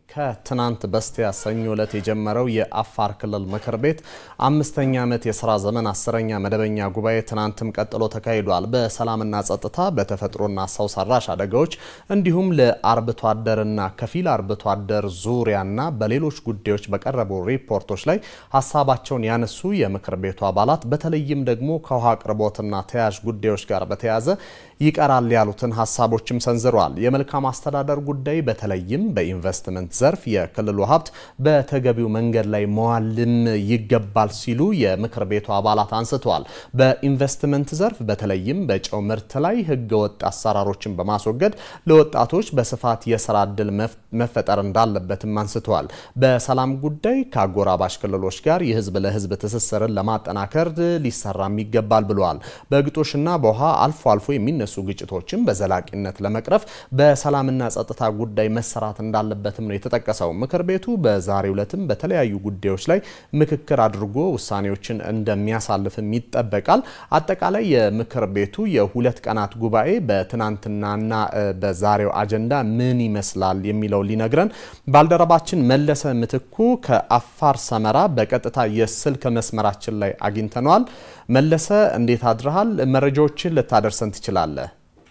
ከትናንት በስቲያ ሰኞ ዕለት የጀመረው የአፋር ክልል ምክር ቤት አምስተኛ ዓመት የስራ ዘመን አስረኛ መደበኛ ጉባኤ ትናንትም ቀጥሎ ተካሂዷል። በሰላምና ጸጥታ፣ በተፈጥሮና ሰው ሰራሽ አደጋዎች እንዲሁም ለአርብቶ አደርና ከፊል አርብቶ አደር ዙሪያና በሌሎች ጉዳዮች በቀረቡ ሪፖርቶች ላይ ሀሳባቸውን ያነሱ የምክር ቤቱ አባላት በተለይም ደግሞ ከውሃ አቅርቦትና ተያያዥ ጉዳዮች ጋር በተያያዘ ይቀራል ያሉትን ሀሳቦችም ሰንዝረዋል። የመልካም አስተዳደር ጉዳይ በተለይም በኢንቨስትመንት ዘርፍ የክልሉ ሀብት በተገቢው መንገድ ላይ መዋልም ይገባል ሲሉ የምክር ቤቱ አባላት አንስተዋል። በኢንቨስትመንት ዘርፍ በተለይም በጨው ምርት ላይ ህገወጥ አሰራሮችን በማስወገድ ለወጣቶች በስፋት የስራ እድል መፈጠር እንዳለበትም አንስተዋል። በሰላም ጉዳይ ከአጎራባሽ ክልሎች ጋር የህዝብ ለህዝብ ትስስርን ለማጠናከር ሊሰራም ይገባል ብለዋል። በግጦሽና በውሃ አልፎ አልፎ የሚነሱ ግጭቶችን በዘላቂነት ለመቅረፍ በሰላምና ጸጥታ ጉዳይ መሰራት እንዳለበትም ነው የተጠቀሰው። ምክር ቤቱ በዛሬው ዕለትም በተለያዩ ጉዳዮች ላይ ምክክር አድርጎ ውሳኔዎችን እንደሚያሳልፍም ይጠበቃል። አጠቃላይ የምክር ቤቱ የሁለት ቀናት ጉባኤ በትናንትናና በዛሬው አጀንዳ ምን ይመስላል የሚለው ሊነግረን ባልደረባችን መለሰ ምትኩ ከአፋር ሰመራ በቀጥታ የስልክ መስመራችን ላይ አግኝተነዋል። መለሰ እንዴት አድረሃል? መረጃዎችን ልታደርሰን ትችላለህ?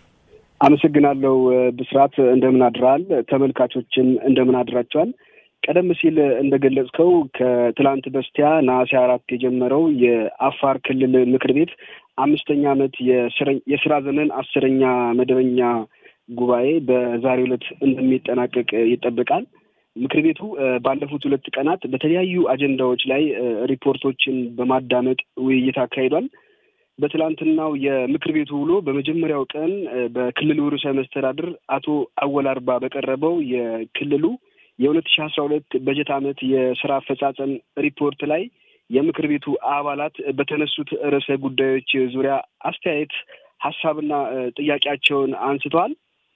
አመሰግናለሁ ብስራት፣ እንደምን አድረሃል? ተመልካቾችን እንደምን አድራቸዋል? ቀደም ሲል እንደገለጽከው ከትላንት በስቲያ ነሐሴ አራት የጀመረው የአፋር ክልል ምክር ቤት አምስተኛ ዓመት የስራ ዘመን አስረኛ መደበኛ ጉባኤ በዛሬው ዕለት እንደሚጠናቀቅ ይጠበቃል። ምክር ቤቱ ባለፉት ሁለት ቀናት በተለያዩ አጀንዳዎች ላይ ሪፖርቶችን በማዳመጥ ውይይት አካሂዷል። በትላንትናው የምክር ቤቱ ውሎ በመጀመሪያው ቀን በክልሉ ርዕሰ መስተዳድር አቶ አወል አርባ በቀረበው የክልሉ የሁለት ሺህ አስራ ሁለት በጀት ዓመት የስራ አፈጻጸም ሪፖርት ላይ የምክር ቤቱ አባላት በተነሱት ርዕሰ ጉዳዮች ዙሪያ አስተያየት፣ ሀሳብና ጥያቄያቸውን አንስተዋል።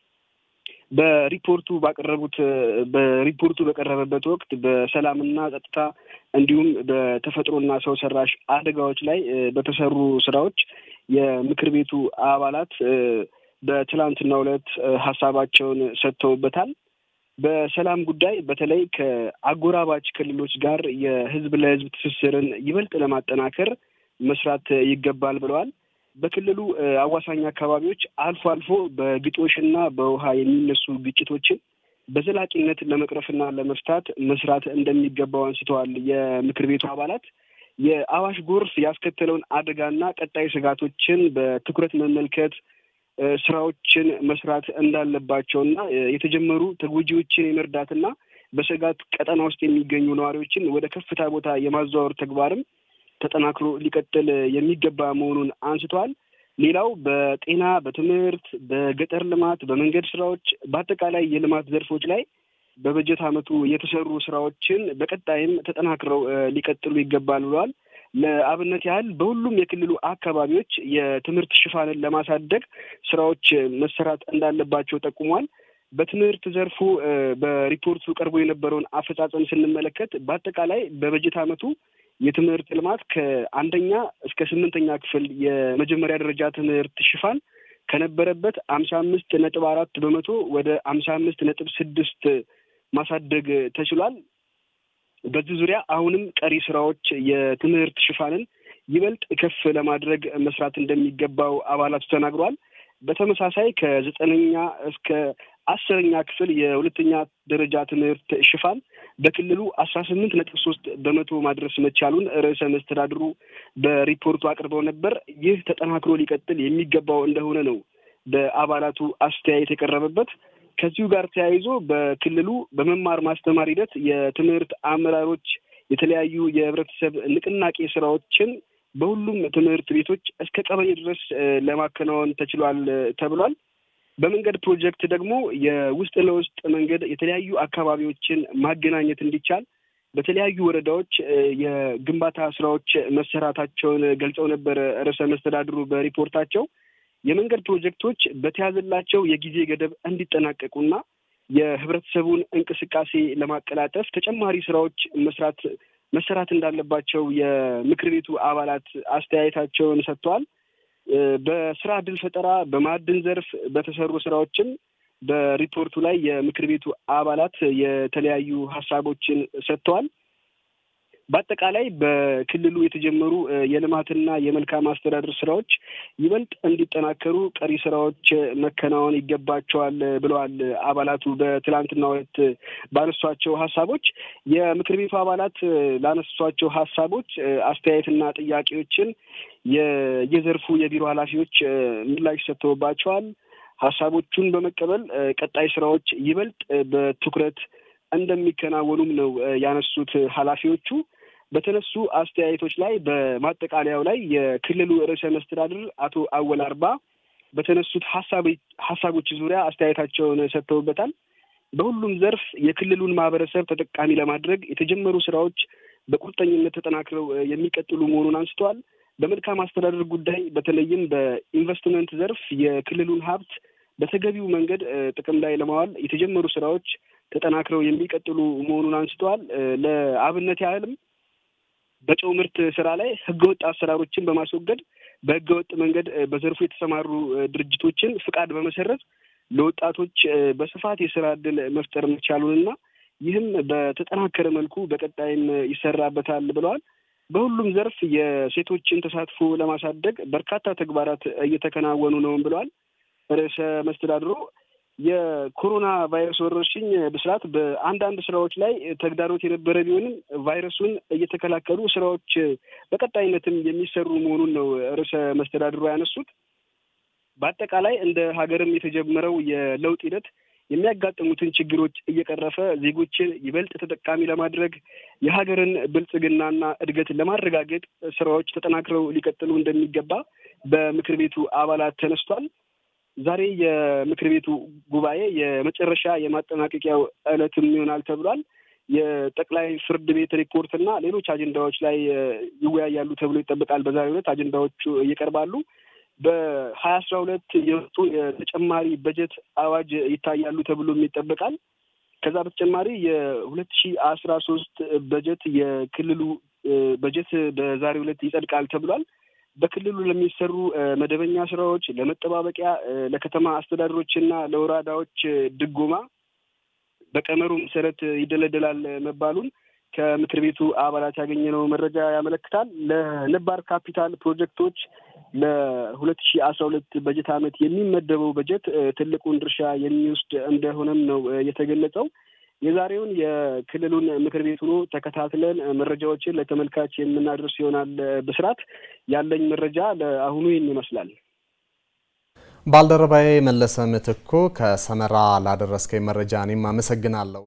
በሪፖርቱ ባቀረቡት በሪፖርቱ በቀረበበት ወቅት በሰላምና ጸጥታ እንዲሁም በተፈጥሮና ሰው ሰራሽ አደጋዎች ላይ በተሰሩ ስራዎች የምክር ቤቱ አባላት በትላንትናው ዕለት ሀሳባቸውን ሰጥተውበታል። በሰላም ጉዳይ በተለይ ከአጎራባች ክልሎች ጋር የህዝብ ለህዝብ ትስስርን ይበልጥ ለማጠናከር መስራት ይገባል ብለዋል። በክልሉ አዋሳኝ አካባቢዎች አልፎ አልፎ በግጦሽና በውሃ የሚነሱ ግጭቶችን በዘላቂነት ለመቅረፍና ለመፍታት መስራት እንደሚገባው አንስተዋል። የምክር ቤቱ አባላት የአዋሽ ጎርፍ ያስከተለውን አደጋና ቀጣይ ስጋቶችን በትኩረት መመልከት ስራዎችን መስራት እንዳለባቸውና የተጀመሩ ተጎጂዎችን የመርዳትና በስጋት ቀጠና ውስጥ የሚገኙ ነዋሪዎችን ወደ ከፍታ ቦታ የማዘዋወር ተግባርም ተጠናክሮ ሊቀጥል የሚገባ መሆኑን አንስተዋል። ሌላው በጤና፣ በትምህርት፣ በገጠር ልማት፣ በመንገድ ስራዎች፣ በአጠቃላይ የልማት ዘርፎች ላይ በበጀት ዓመቱ የተሰሩ ስራዎችን በቀጣይም ተጠናክረው ሊቀጥሉ ይገባል ብለዋል። ለአብነት ያህል በሁሉም የክልሉ አካባቢዎች የትምህርት ሽፋንን ለማሳደግ ስራዎች መሰራት እንዳለባቸው ጠቁሟል። በትምህርት ዘርፉ በሪፖርቱ ቀርቦ የነበረውን አፈጻጸም ስንመለከት በአጠቃላይ በበጀት ዓመቱ የትምህርት ልማት ከአንደኛ እስከ ስምንተኛ ክፍል የመጀመሪያ ደረጃ ትምህርት ሽፋን ከነበረበት አምሳ አምስት ነጥብ አራት በመቶ ወደ አምሳ አምስት ነጥብ ስድስት ማሳደግ ተችሏል። በዚህ ዙሪያ አሁንም ቀሪ ስራዎች የትምህርት ሽፋንን ይበልጥ ከፍ ለማድረግ መስራት እንደሚገባው አባላቱ ተናግሯል። በተመሳሳይ ከዘጠነኛ እስከ አስረኛ ክፍል የሁለተኛ ደረጃ ትምህርት ሽፋን በክልሉ አስራ ስምንት ነጥብ ሶስት በመቶ ማድረስ መቻሉን ርዕሰ መስተዳድሩ በሪፖርቱ አቅርበው ነበር። ይህ ተጠናክሮ ሊቀጥል የሚገባው እንደሆነ ነው በአባላቱ አስተያየት የቀረበበት። ከዚሁ ጋር ተያይዞ በክልሉ በመማር ማስተማር ሂደት የትምህርት አመራሮች የተለያዩ የህብረተሰብ ንቅናቄ ስራዎችን በሁሉም ትምህርት ቤቶች እስከ ቀበሌ ድረስ ለማከናወን ተችሏል ተብሏል። በመንገድ ፕሮጀክት ደግሞ የውስጥ ለውስጥ መንገድ የተለያዩ አካባቢዎችን ማገናኘት እንዲቻል በተለያዩ ወረዳዎች የግንባታ ስራዎች መሰራታቸውን ገልጸው ነበር ርዕሰ መስተዳድሩ በሪፖርታቸው። የመንገድ ፕሮጀክቶች በተያዘላቸው የጊዜ ገደብ እንዲጠናቀቁና የህብረተሰቡን እንቅስቃሴ ለማቀላጠፍ ተጨማሪ ስራዎች መስራት መሰራት እንዳለባቸው የምክር ቤቱ አባላት አስተያየታቸውን ሰጥተዋል። በስራ እድል ፈጠራ፣ በማዕድን ዘርፍ በተሰሩ ስራዎችም በሪፖርቱ ላይ የምክር ቤቱ አባላት የተለያዩ ሀሳቦችን ሰጥተዋል። በአጠቃላይ በክልሉ የተጀመሩ የልማትና የመልካም አስተዳደር ስራዎች ይበልጥ እንዲጠናከሩ ቀሪ ስራዎች መከናወን ይገባቸዋል ብለዋል አባላቱ በትላንትናው ዕለት ባነሷቸው ሀሳቦች። የምክር ቤቱ አባላት ላነሷቸው ሀሳቦች አስተያየትና ጥያቄዎችን የየዘርፉ የቢሮ ኃላፊዎች ምላሽ ሰጥተውባቸዋል። ሀሳቦቹን በመቀበል ቀጣይ ስራዎች ይበልጥ በትኩረት እንደሚከናወኑም ነው ያነሱት ኃላፊዎቹ። በተነሱ አስተያየቶች ላይ በማጠቃለያው ላይ የክልሉ ርዕሰ መስተዳድር አቶ አወል አርባ በተነሱት ሀሳቦች ዙሪያ አስተያየታቸውን ሰጥተውበታል። በሁሉም ዘርፍ የክልሉን ማህበረሰብ ተጠቃሚ ለማድረግ የተጀመሩ ስራዎች በቁርጠኝነት ተጠናክረው የሚቀጥሉ መሆኑን አንስተዋል። በመልካም አስተዳደር ጉዳይ በተለይም በኢንቨስትመንት ዘርፍ የክልሉን ሀብት በተገቢው መንገድ ጥቅም ላይ ለማዋል የተጀመሩ ስራዎች ተጠናክረው የሚቀጥሉ መሆኑን አንስተዋል። ለአብነት ያህልም በጨው ምርት ስራ ላይ ህገወጥ አሰራሮችን በማስወገድ በህገወጥ መንገድ በዘርፉ የተሰማሩ ድርጅቶችን ፍቃድ በመሰረዝ ለወጣቶች በስፋት የስራ እድል መፍጠር መቻሉንና ይህም በተጠናከረ መልኩ በቀጣይም ይሰራበታል ብለዋል። በሁሉም ዘርፍ የሴቶችን ተሳትፎ ለማሳደግ በርካታ ተግባራት እየተከናወኑ ነውም ብለዋል። ርዕሰ መስተዳድሩ የኮሮና ቫይረስ ወረርሽኝ ብስራት በአንዳንድ ስራዎች ላይ ተግዳሮት የነበረ ቢሆንም ቫይረሱን እየተከላከሉ ስራዎች በቀጣይነትም የሚሰሩ መሆኑን ነው ርዕሰ መስተዳድሩ ያነሱት። በአጠቃላይ እንደ ሀገርም የተጀመረው የለውጥ ሂደት የሚያጋጥሙትን ችግሮች እየቀረፈ ዜጎችን ይበልጥ ተጠቃሚ ለማድረግ የሀገርን ብልጽግናና እድገት ለማረጋገጥ ስራዎች ተጠናክረው ሊቀጥሉ እንደሚገባ በምክር ቤቱ አባላት ተነስቷል። ዛሬ የምክር ቤቱ ጉባኤ የመጨረሻ የማጠናቀቂያው ዕለትም ይሆናል ተብሏል። የጠቅላይ ፍርድ ቤት ሪፖርት እና ሌሎች አጀንዳዎች ላይ ይወያያሉ ተብሎ ይጠበቃል። በዛሬው ዕለት አጀንዳዎቹ ይቀርባሉ። በሀያ አስራ ሁለት የወጡ የተጨማሪ በጀት አዋጅ ይታያሉ ተብሎም ይጠበቃል። ከዛ በተጨማሪ የሁለት ሺ አስራ ሶስት በጀት የክልሉ በጀት በዛሬው ዕለት ይጸድቃል ተብሏል። በክልሉ ለሚሰሩ መደበኛ ስራዎች፣ ለመጠባበቂያ፣ ለከተማ አስተዳደሮችና ለወረዳዎች ድጎማ በቀመሩ መሰረት ይደለደላል መባሉን ከምክር ቤቱ አባላት ያገኘነው መረጃ ያመለክታል። ለነባር ካፒታል ፕሮጀክቶች ለሁለት ሺ አስራ ሁለት በጀት ዓመት የሚመደበው በጀት ትልቁን ድርሻ የሚወስድ እንደሆነም ነው የተገለጸው። የዛሬውን የክልሉን ምክር ቤት ሆኖ ተከታትለን መረጃዎችን ለተመልካች የምናደርስ ይሆናል። ብስራት ያለኝ መረጃ ለአሁኑ ይህን ይመስላል። ባልደረባዬ መለሰ ምትኩ ከሰመራ ላደረስከኝ መረጃ እኔም አመሰግናለሁ።